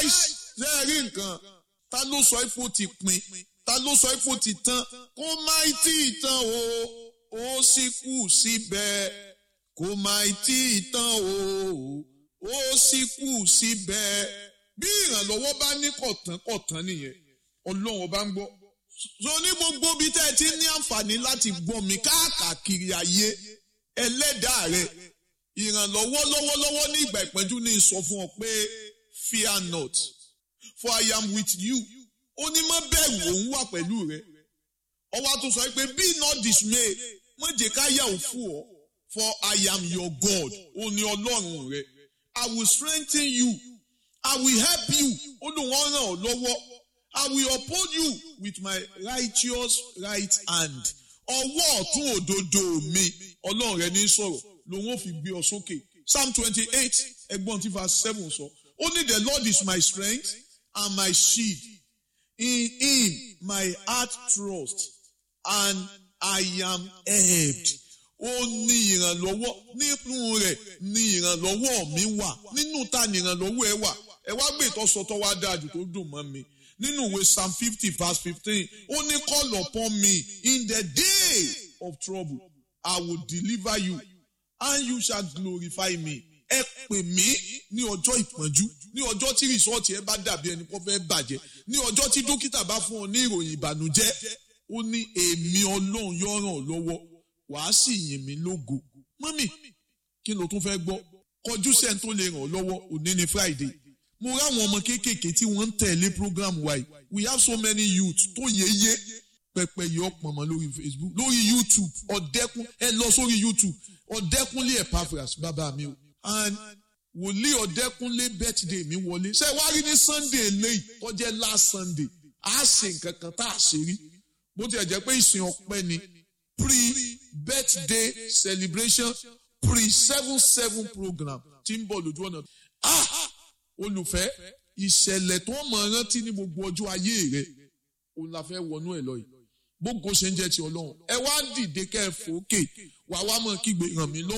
náìsì ṣe é rí nǹkan ta ló sọ ifo ti pin ta ló sọ ifo ti tán kó má tí ì tán o ó sì kù síbẹ̀ kó má tí ì tán o ó sì kù síbẹ̀ bí ìrànlọ́wọ́ bá ní kọ̀tán kọ̀tán nìyẹn ọlọ́run ọba ń gbọ́ so ní gbogbo bí tẹ́ ẹ ti ní àǹfààní láti gbọ́ mi káàkiri ayé ẹlẹ́dàá rẹ ìrànlọ́wọ́ lọ́wọ́lọ́wọ́ ní ìgbà ìpẹ́jú ní sọ fún ọ pé fear not for I am with you ó ní má bẹ̀rù òun wà pẹ̀lú rẹ ọwọ́ tó sọ pé be not dismay má jẹ́ ká yà ó fún ọ for I am your God ó ní ọlọ́run rẹ I will strengthen you I will help you ó lóun ọ̀ràn ọ̀ lọ́wọ́ I will uphold you with my righteous right hand ọwọ́ ọ̀tún òdodo mi ọlọ́run rẹ ní sọ̀rọ̀ lòun ò fi gbé ọ sókè Psalm twenty eight ẹgbọ́n tí verse seven sọ ó ní the Lord is my strength and my shield in him my heart trust and I am helped ó ní ìrànlọ́wọ́ nínú rẹ̀ ní ìrànlọ́wọ́ mi wà nínú ta ni ìrànlọ́wọ́ ẹ wà ẹ wá gbé ìtọ́sọtọ́ wá dájú tó dùn mọ́ mi nínú ìwé psalm fifty verse fifteen ó ní call upon me in the day of trouble I will deliver you and you shall glorify me ẹ pè mí ní ọjọ́ ìpọ́njú ní ọjọ́ tí rìsọ́ọ̀tì ẹ bá dàbí ẹni kó fẹ́ bàjẹ́ ní ọjọ́ tí dókítà bá fún ọ ní ìròyìn ìbànújẹ́ ó ní èmi ọlọ́run yóò ràn ọ́ lọ́wọ́ wàá sì yìn mí lógo mọ́mì kí ló tún fẹ́ gbọ́ kọjú sẹ́ni tó lè ràn ọ́ lọ́wọ́ òní ni friday mo ráwọn ọmọ kéékèèké tí wọ́n ń tẹ̀lé program wa yìí we have so many youth tó yéye pẹpẹ yìí ọ̀pọ̀ mọ́ lórí facebook lórí youtube ọ̀dẹ́kun ẹ lọ sórí youtube ọ̀dẹ́kunlé epaphras bàbá mi o and wòlíì ọ̀dẹ́kunlé birthday mi wọlé ṣé wàá rí ní sunday lẹ́yìn tó jẹ́ last sunday a ṣe nǹkan kan tá a ṣe rí bó tiẹ̀ jẹ́ pé ìsìn ọpẹ́ ni pre-birthday celebration pre-seven seven program tí ń bọ̀ lójú ọ̀nà ah olùfẹ́ ìṣẹ̀lẹ̀ tó mọ̀ rántí ní gbogbo ọjọ́ ayé rẹ̀ òun la fẹ́ wọnú ẹ̀ lọ yìí gbogbo ṣe ń jẹ́ ti ọlọ́run ẹ wá dìde kẹ́ ẹ fòókè wàá wá mọ̀ kígbe ràn mí lọ́wọ́.